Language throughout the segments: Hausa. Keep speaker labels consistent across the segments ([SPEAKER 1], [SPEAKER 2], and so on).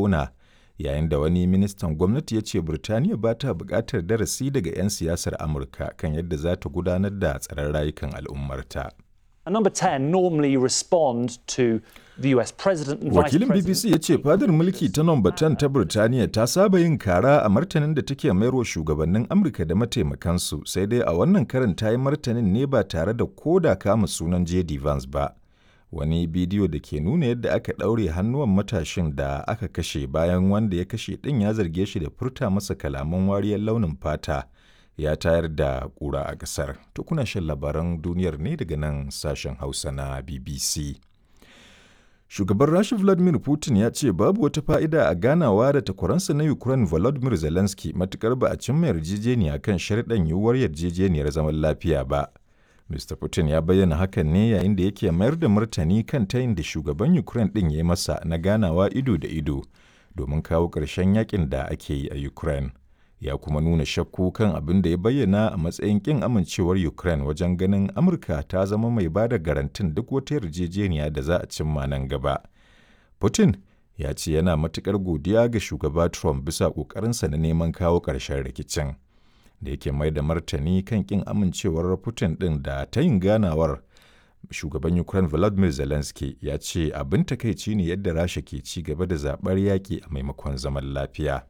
[SPEAKER 1] auna yayin da wani ministan gwamnati ya ce Birtaniya ba ta buƙatar darasi daga 'yan siyasar Amurka kan yadda za ta gudanar da tsaron rayukan al'ummarta.
[SPEAKER 2] And number 10 normally respond to the US president and
[SPEAKER 1] Wakilin
[SPEAKER 2] vice
[SPEAKER 1] BBC ya ce fadar mulki ta nomba 10 ta Birtaniya ta saba yin kara a martanin da take mayarwa shugabannin Amurka da mataimakansu sai dai a wannan karin ta yi martanin ne ba tare da koda kama sunan JD Vance ba. Wani bidiyo da ke nuna yadda aka ɗaure hannuwan matashin da aka kashe bayan wanda ya kashe ɗin ya zarge shi da furta masa kalaman wariyar launin fata ya tayar da ƙura a ƙasar. To kuna shan labaran duniyar ne daga nan sashen Hausa na BBC. Shugaban Rasha Vladimir Putin ya ce babu wata fa'ida a ganawa da takwaransa na Ukraine Volodymyr Zelensky matukar ba a cimma yarjejeniya kan sharɗan yiwuwar yarjejeniyar zaman lafiya ba. Mr. Putin ya bayyana hakan ne yayin da yake mayar da martani kan tayin da shugaban Ukraine ɗin ya yi masa na ganawa ido da ido domin kawo ƙarshen yakin da ake yi a Ukraine. Ya kuma nuna shakku kan abin da ya bayyana a matsayin ƙin amincewar Ukraine wajen ganin Amurka ta zama mai ba da garantin duk wata yarjejeniya da za a cimma nan gaba. Putin ya ce yana matuƙar godiya ga shugaba Trump bisa ƙoƙarinsa na neman kawo ƙarshen rikicin. da yake mai da martani kan kin amincewar Putin ɗin da ta yin ganawar shugaban Ukraine Volodymyr Zelensky ya ce abin takaici ne yadda Rasha ke ci gaba da zaɓar yaƙi a maimakon zaman lafiya.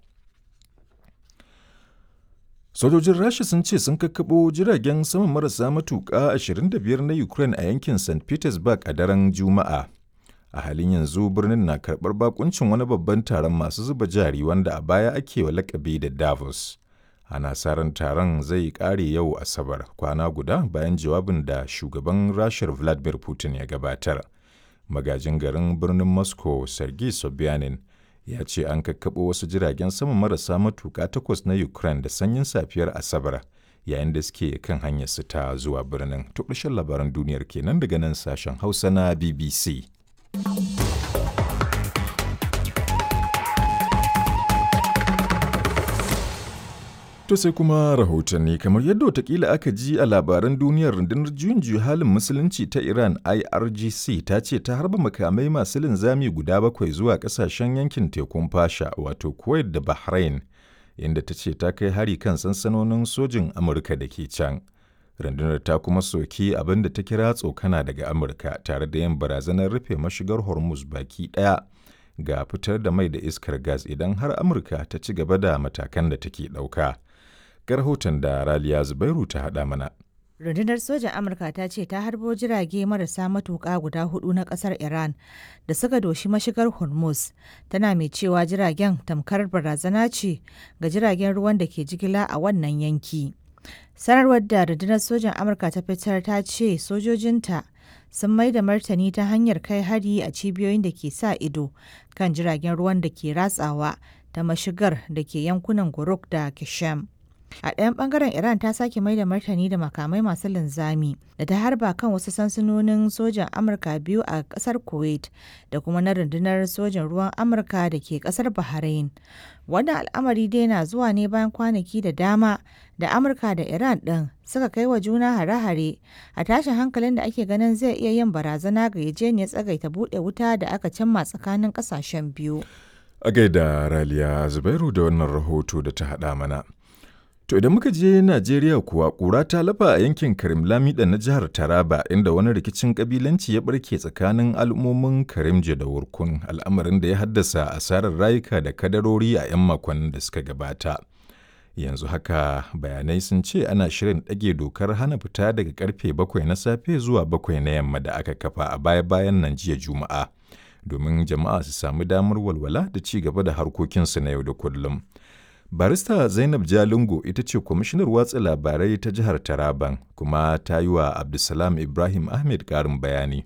[SPEAKER 1] Sojojin Rasha sun ce sun kakkaɓo jiragen sama marasa matuƙa 25 na Ukraine a yankin St. Petersburg a daren Juma'a. A halin yanzu birnin na karɓar bakuncin wani babban taron masu zuba jari wanda a baya ake wa lakabi da Davos. ana sa ran taron zai kare yau asabar kwana guda bayan jawabin da shugaban rashar vladimir putin ya gabatar magajin garin birnin moscow sergei sobyanin ya ce an kakkaɓo wasu jiragen sama marasa matuƙa takwas na ukraine da sanyin safiyar asabar yayin da suke kan hanyar su ta zuwa birnin to labaran duniyar kenan daga nan sashen hausa na bbc To sai kuma rahotanni kamar yadda watakila aka ji a labaran duniyar rundunar juyin juya halin musulunci ta Iran IRGC ta ce ta harba makamai masu linzami guda bakwai zuwa kasashen yankin tekun fasha wato Kuwait da Bahrain inda ta ce ta kai hari kan sansanonin sojin Amurka da ke can. Rundunar ta kuma soki abin da ta kira tsokana daga Amurka tare da yin barazanar rufe mashigar Hormuz baki ɗaya ga fitar da mai da iskar gas idan har Amurka ta ci gaba da matakan da take ɗauka. ga rahoton da Raliya Zubairu ta haɗa mana.
[SPEAKER 3] Rundunar sojan Amurka ta ce ta harbo jirage marasa matuƙa guda hudu na ƙasar Iran da suka doshi mashigar Hormuz, tana mai cewa jiragen tamkar barazana ce ga jiragen ruwan da ke jigila a wannan yanki. Sanarwar da rundunar sojan Amurka ta fitar ta ce sojojinta sun mai da martani ta hanyar kai hari a cibiyoyin da ke sa ido kan jiragen ruwan da ke ratsawa ta mashigar da ke yankunan Guruk da Kishem. A ɗayan ɓangaren Iran ta sake mai da martani da makamai masu linzami da ta harba kan wasu sansanonin sojan Amurka biyu a ƙasar Kuwait da kuma na rundunar sojan ruwan Amurka da ke ƙasar Bahrain. Wannan al'amari dai na zuwa ne bayan kwanaki da dama da Amurka da Iran ɗin suka kai wa juna hare-hare a tashin hankalin da ake ganin zai iya yin barazana ga yajeniyar tsagaita buɗe wuta da aka cimma tsakanin ƙasashen biyu.
[SPEAKER 1] A gaida Raliya Zubairu da wannan rahoto da ta haɗa mana. To idan muka je Najeriya kuwa ƙura ta lafa a yankin Karim Lamida na jihar Taraba inda wani rikicin kabilanci ya barke tsakanin al'ummomin Karimje da Wurkun al'amarin da ya haddasa asarar rayuka da kadarori a 'yan makonnin da suka gabata. Yanzu haka bayanai sun ce ana shirin ɗage dokar hana fita daga karfe bakwai na safe zuwa bakwai na yamma da aka kafa a baya-bayan nan jiya Juma'a domin jama'a su sami damar walwala da ci gaba da harkokinsu na yau da kullum. Barista Zainab Jalingo ita ce kwamishinar watsa labarai ta jihar Taraban kuma ta yi wa Abdulsalam Ibrahim Ahmed ƙarin bayani.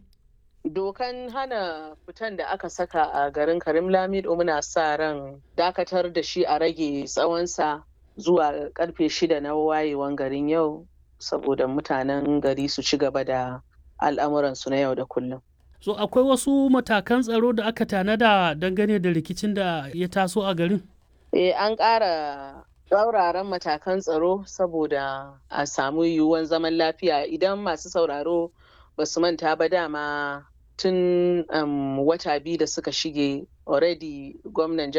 [SPEAKER 4] Dokan hana fitan da aka saka a garin Karim Lamido muna sa ran dakatar da shi a rage tsawonsa zuwa karfe shida na wayewan garin yau saboda mutanen gari su ci gaba da al'amuransu na yau da kullum.
[SPEAKER 5] So akwai wasu matakan tsaro da aka tanada dangane da rikicin da ya taso a garin?
[SPEAKER 4] Eh, an ƙara tsauraran matakan tsaro saboda a samu yiwuwan zaman lafiya idan masu sauraro ba su manta ba dama tun um, wata biyu da suka shige already gwamnan